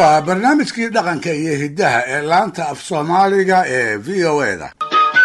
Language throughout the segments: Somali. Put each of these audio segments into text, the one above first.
waa barnaamijkii dhaqanka iyo hiddaha ee laanta af soomaaliga ee v o e da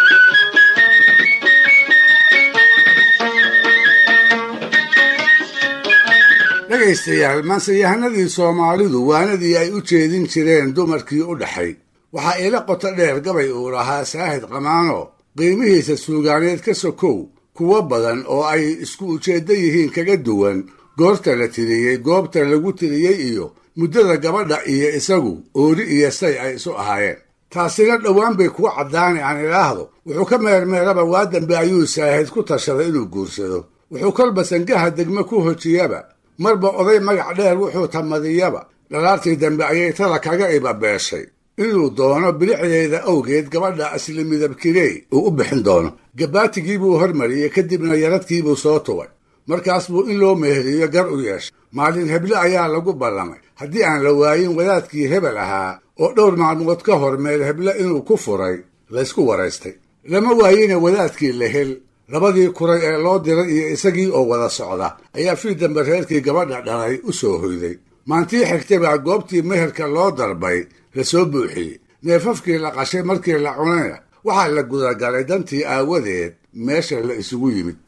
dhegaystayaal maanseyahanadii soomaalidu waanadii ay u jeedin jireen dumarkii u dhaxay waxaa iila qoto dheer gabay uu lahaa saahid qamaano qiimihiisa suugaaneed ka sokow kuwo badan oo ay isku ujeeddo yihiin kaga duwan goorta la tiriyey goobta lagu tiriyey iyo muddada gabadha iyo isagu oori iyo say ay isu ahaayeen taasina dhowaan bay kuwa caddaani aan idhaahdo wuxuu ka meermeeraba waa dambe ayuu saahid ku tashaday inuu guursado wuxuu kolba sangaha degme ku hojiyaba marba oday magac dheer wuxuu tamadiyaba dhalaartii dambe ayay tada kaga ibabeeshay inuu doono bilicdeeda awgeed gabadha asli midabkirey uu u bixin doono gabaatigii buu hormariyey kadibna yaradkiibuu soo tubay markaas buu in loo meheriyo gar u yeeshay maalin heble ayaa lagu ballamay haddii aan la waayin wadaadkii hebel ahaa oo dhowr maalmood ka hor meel heble inuu ku furay laysku waraystay lama waayina wadaadkii la hel labadii kuray ee loo diray iyo isagii oo wada socda ayaa fii dambe reerkii gabadha dhalay u soo hoyday maantii xigtay baa goobtii meherka loo darbay la soo buuxiyey neefafkii la qashay markii la cunayna waxaa la gudagalay dantii aawadeed meesha la isugu yimid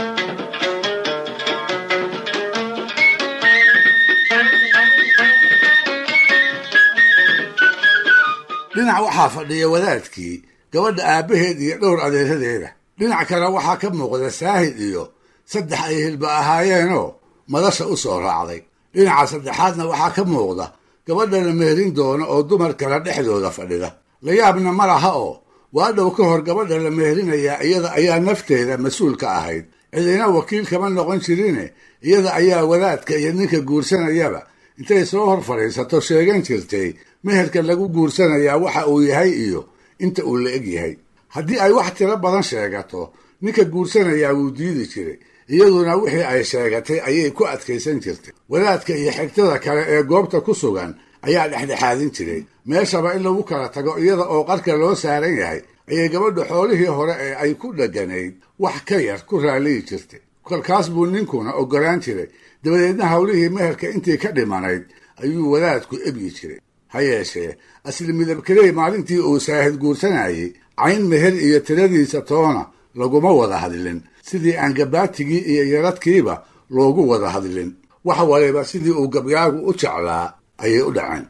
dhinac waxaa fadhiya wadaadkii gabadha aabbaheed iyo dhowr adeeradeeda dhinac kale waxaa ka muuqda saahid iyo saddex ay hilba ahaayeenoo madasha u soo raacday dhinaca saddexaadna waxaa ka muuqda gabadha la meherin doono oo dumar kale dhexdooda fadhida la yaabna ma laha oo waa dhow ka hor gabadha la meherinayaa iyada ayaa nafteeda mas-uul ka ahayd cidina wakiil kama noqon jirine iyada ayaa wadaadka iyo ninka guursanayaba intay soo hor fadhiisato sheegan jirtay meherka lagu guursanayaa waxa uu yahay iyo inta uu la eg yahay haddii ay wax tiro badan sheegato ninka guursanayaa wuu diidi jiray iyaduna wixii ay sheegatay ayay ku adkaysan jirtay wadaadka iyo xigtada kale ee goobta ku sugan ayaa dhexdhexaadin jiray meeshaba in lagu kala tago iyada oo qarka loo saaran yahay ayay gabadhu xoolihii hore ee ay ku dheganayd wax ka yar ku raaliyi jirtay kolkaas buu ninkuna oggolaan jiray dabadeedna howlihii meherka intii ka dhimanayd ayuu wadaadku ebyi jiray ha yeeshee asli midabkeley maalintii uu saahid guursanayey cayn meher iyo tiradiisa toona laguma wada hadlin sidii aan gabaatigii iyo yaradkiiba loogu wada hadlin wax waliba sidii uu gabyaagu u jeclaa ayay u dhaceen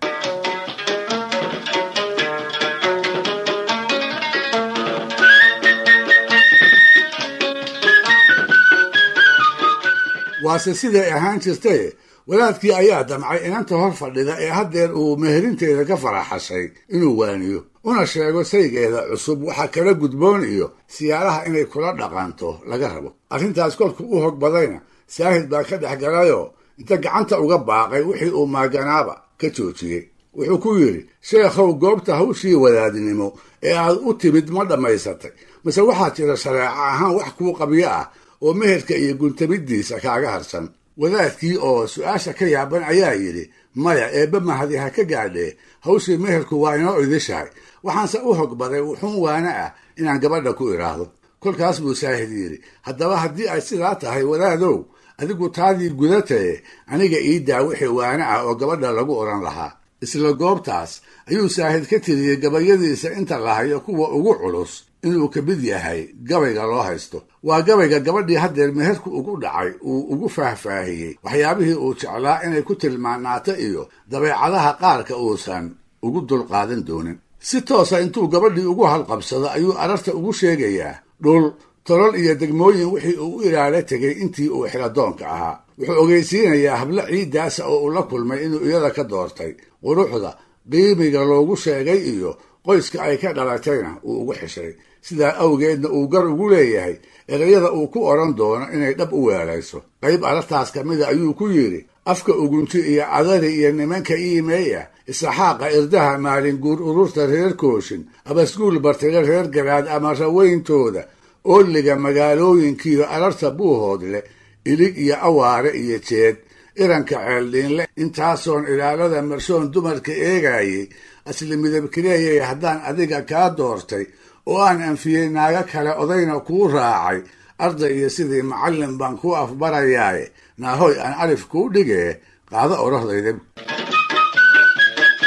waase siday ahaan jirtaye wadaadkii ayaa damcay inanta hor fadhida ee haddeer uu meherinteeda ka faraxashay inuu waaniyo una sheego saygeeda cusub waxa kala gudboon iyo siyaaraha inay kula dhaqanto laga rabo arrintaas kolku u hog badayna saahid baa ka dhex galayoo inta gacanta uga baaqay wixii uu maaganaaba ka joojiyey wuxuu ku yidhi sheekhow goobta hawshii wadaadnimo ee aad u timid ma dhammaysatay mase waxaa jira shareeco ahaan wax kuu qabyo ah oo meherka iyo guntamiddiisa kaaga harsan wadaadkii oo su-aasha ka yaaban ayaa yidhi maya eebbe mahadi ha ka gaadhee hawshii meherku waa inoo idishahay waxaanse u hogbaday wuxuun waana ah inaan gabadha ku idhaahdo kolkaas buu saahid yidhi haddaba haddii ay sidaa tahay wadaadow adigu taadii gudataye aniga ii daa wixii waana ah oo gabadha lagu odhan lahaa isla goobtaas ayuu saahid ka tiriyey gabayadiisa inta lahayo kuwa ugu culus inuu ka mid yahay gabayga loo haysto waa gabayga gabadhii haddeer meherku ugu dhacay uu ugu faahfaahiyey waxyaabihii uu jeclaa inay ku tilmaanaato iyo dabeecadaha qaarka uusan ugu dulqaadan doonin si toosa intuu gabadhii ugu halqabsado ayuu ararta ugu sheegayaa dhul tolol iyo degmooyin wixii uu u ilaala tegay intii uu xiladoonka ahaa wuxuu ogeysiinayaa hablo ciiddaasa oo uu la kulmay inuu iyada ka doortay quruxda qiimiga loogu sheegay iyo qoyska ay ka dhalatayna uu ugu xishay sidaa awgeedna uu gar ugu leeyahay erayada uu ku odhan doono inay dhab u weelayso qayb arartaas ka mida ayuu ku yidhi afka ugunti iyo cadari iyo nimanka iimeeya isaxaaqa irdaha maalin guur ururta reer kooshin abasguul bartida reer garaad ama raweyntooda oolliga magaalooyinkiiyo ararta buuhoodle ilig iyo awaare iyo jeed iranka ceeldhiinle intaasoon ilaalada marshoon dumarka eegayay asli midabkileeyay haddaan adiga kaa doortay oo aan anfiyey naago kale odayna kuu raacay arday iyo sidii macallin baan ku afbarayaaye naahoy aan alif kuu dhigee qaado odhahdayda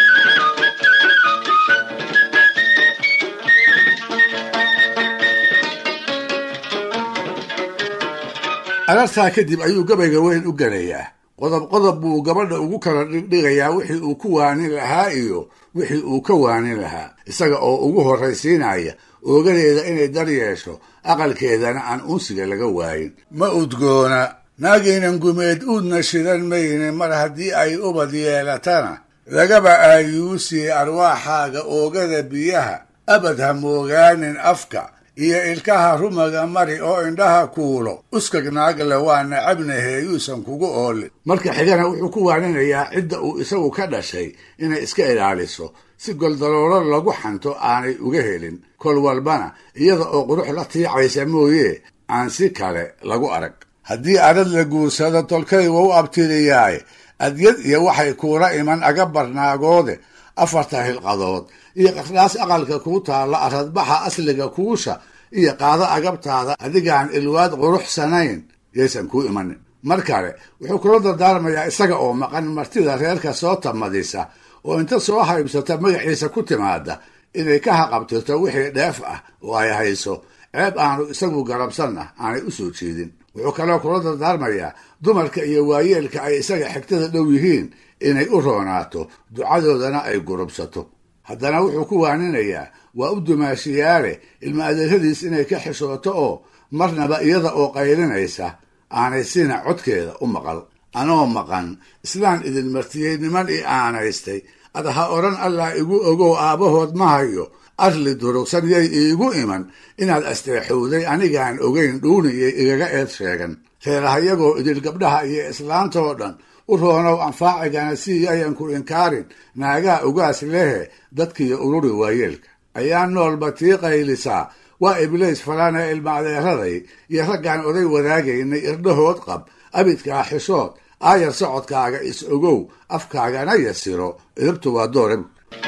arartaa kadib ayuu gabayga weyn u gelayaa qodob qodob buu gabadha ugu kala dhigdhigayaa wixii uu ku waanin lahaa iyo wixii uu ka waanin lahaa isaga oo ugu horraysiinaya oogadeeda inay dar yeesho aqalkeedana aan unsiga laga waayin ma udgoona naagaynan gumeed uudna shidan mayne mar haddii ay ubad yeelatana lagaba aayuusii arwaaxaaga oogada biyaha abad ha moogaanin afka iyo ilkaha rumaga mari oo indhaha kuulo uskag naagle waa nacabnahe yuusan kugu oolin marka xigana wuxuu ku waaninayaa cidda uu isagu ka dhashay inay iska ilaaliso si goldaloolo lagu xanto aanay uga helin kol walbana iyada oo qurux la tiicaysa mooye aan si kale lagu arag haddii arad la guursado tolkay wau abtiriyaaye adyad iyo waxay kuula iman aga barnaagoode afarta hilqadood iyo qardhaas aqalka kuu taalla aradbaxa asliga kuusha iyo qaado agabtaada adigaan ilwaad quruxsanayn yaysan kuu imanin mar kale wuxuu kula dardaarmayaa isaga oo maqan martida reerka soo tamadisa oo inta soo haybsata magaciisa ku timaada inay ka haqabtirto wixii dheef ah oo ay hayso ceeb aanu isagu garabsanna aanay u soo jeedin wuxuu kaloo kula dardaarmayaa dumarka iyo waayeelka ay isaga xigtada dhow yihiin inay u roonaato ducadoodana ay gurubsato haddana wuxuu ku waaninayaa waa u dumaashiyaale ilma adeeradiis inay ka xishooto oo marnaba iyada oo qaylinaysa aanay sina codkeeda u maqal anoo maqan islaan idin martiyey niman i aanaystay ad ha odhan allah igu ogow aabbahood ma hayo arli durugsan yay iigu iman inaad asteexowday anigaan ogayn dhuuniyay igaga eed sheegan reerahayagoo idil gabdhaha iyo islaantoo dhan u roonow anfaacigana si yayan ku inkaarin naagaa ugaas lehe dadkiiyo ururi waayeelka ayaa noolba tii qaylisaa waa ibliis falana ilma adeeraday iyo raggaan oday wadaagaynay irdhahood qab abidkaa xishood aayar socodkaaga is ogow afkaagana yasiro idabtu waa doore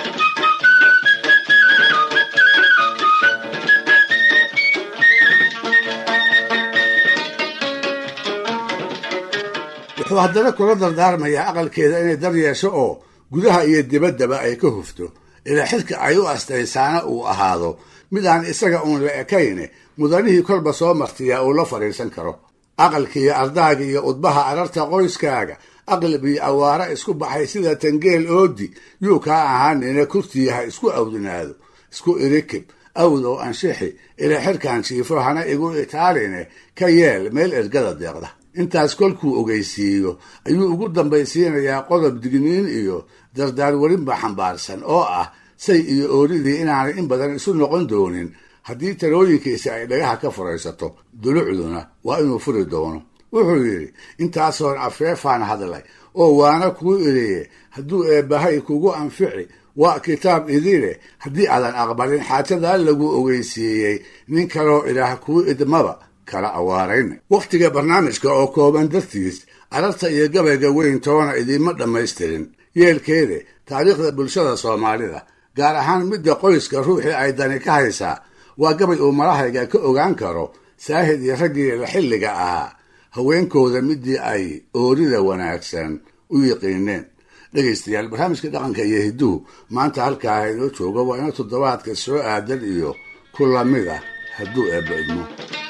wuxuu haddana kula dardaarmayaa aqalkeeda inay dar yeesho oo gudaha iyo dibaddaba ay ka hufto ilaa xilka ay u astaysaana uu ahaado mid aan isaga uun la ekayne mudanihii kolba soo martiyaa uu la fadhiisan karo aqalkiiyo ardaaga iyo udbaha ararta qoyskaaga aqlab iyo awaara isku baxay sida tangeel oodi yuu kaa ahaanina kurtii ha isku awdinaado isku irikib awdow anshixi ilaa xilkan jiifo hana igu itaaline ka yeel meel ergada deeqda intaas kolkuu ogeysiiyo ayuu ugu dambaysiinayaa qodob digniin iyo dardaar welinba xambaarsan oo ah say iyo ooridii inaanay in badan isu noqon doonin haddii talooyinkiisa ay dhagaha ka furaysato dulucduna waa inuu furi doono wuxuu yidhi intaasoon afeefaan hadlay oo waana kuu iriye hadduu eebbahay kugu anfici waa kitaab idile haddii aadan aqbalin xaajadaa lagu ogeysiiyey nin kaloo ilaah kuu idmaba kala awaarayn wakhtiga barnaamijka oo kooban dartiis ararta iyo gabayga weyn toona idiinma dhammaystirin yeelkeede taariikhda bulshada soomaalida gaar ahaan midda qoyska ruuxii ay dani ka haysaa waa gabay uu marahayga ka ogaan karo saahid iyo raggii la xilliga ahaa haweenkooda midii ay oorida wanaagsan u yiqiineen dhegaystayaal barnaamijka dhaqanka iyo hidduhu maanta halkaa inoo jooga waa ina toddobaadka soo aadan iyo ku lamid ah hadduu eebba idmo